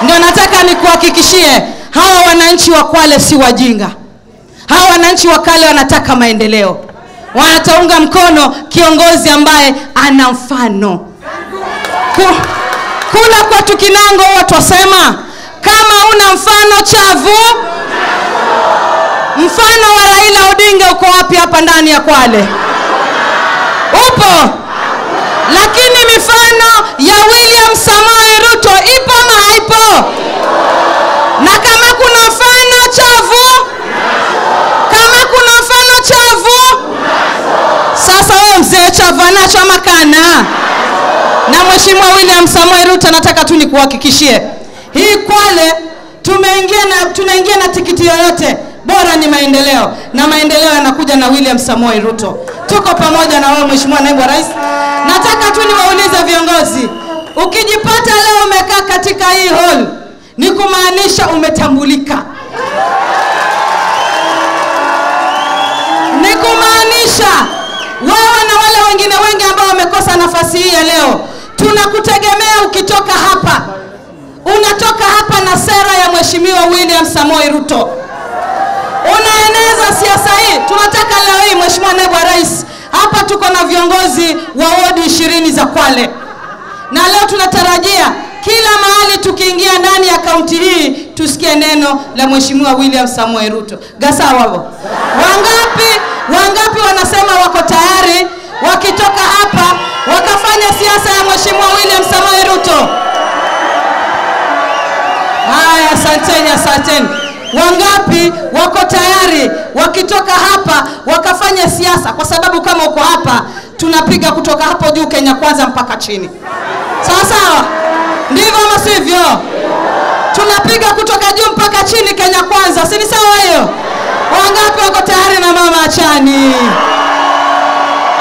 ndio nataka nikuhakikishie hawa wananchi wa kwale si wajinga hawa wananchi wa kale wanataka maendeleo wanataunga mkono kiongozi ambaye ana mfano Ku, kula kwetu kinango huwa twasema kama una mfano chavu mfano wa raila odinga uko wapi hapa ndani ya kwale upo lakini mifano ya william samoei ruto ipo ama haipo na kama kuna mfano chavu kama kuna mfano chavu sasa wewe mzee chavu anacho ama kana na mheshimiwa william samoei ruto nataka tu nikuhakikishie hii kwale tumeingia na tunaingia na tikiti yoyote bora ni maendeleo na maendeleo yanakuja na william samoei ruto tuko pamoja na wewe mheshimiwa naibu wa rais nataka tu niwaulize viongozi ukijipata leo umekaa katika hii hall ni kumaanisha umetambulika ni kumaanisha wewe na wale wengine wengi ambao wamekosa nafasi hii ya leo tunakutegemea ukitoka hapa unatoka hapa na sera ya mheshimiwa william samoi ruto unaeneza siasa hii tunataka leo hii mheshimiwa naibu wa rais hapa tuko na viongozi wa wodi ishirini za kwale na leo tunatarajia kila mahali tukiingia ndani ya kaunti hii tusikie neno la mheshimiwa william samuel ruto gasawavo wangapi wangapi wanasema wako tayari wakitoka hapa wakafanya siasa ya mheshimiwa william samuel ruto haya asanteni asanteni wangapi wako tayari wakitoka hapa wakafanya siasa kwa sababu kama uko hapa tunapiga kutoka hapo juu kenya kwanza mpaka chini sawa sawa ndivyo ama sivyo tunapiga kutoka juu mpaka chini kenya kwanza sini sawa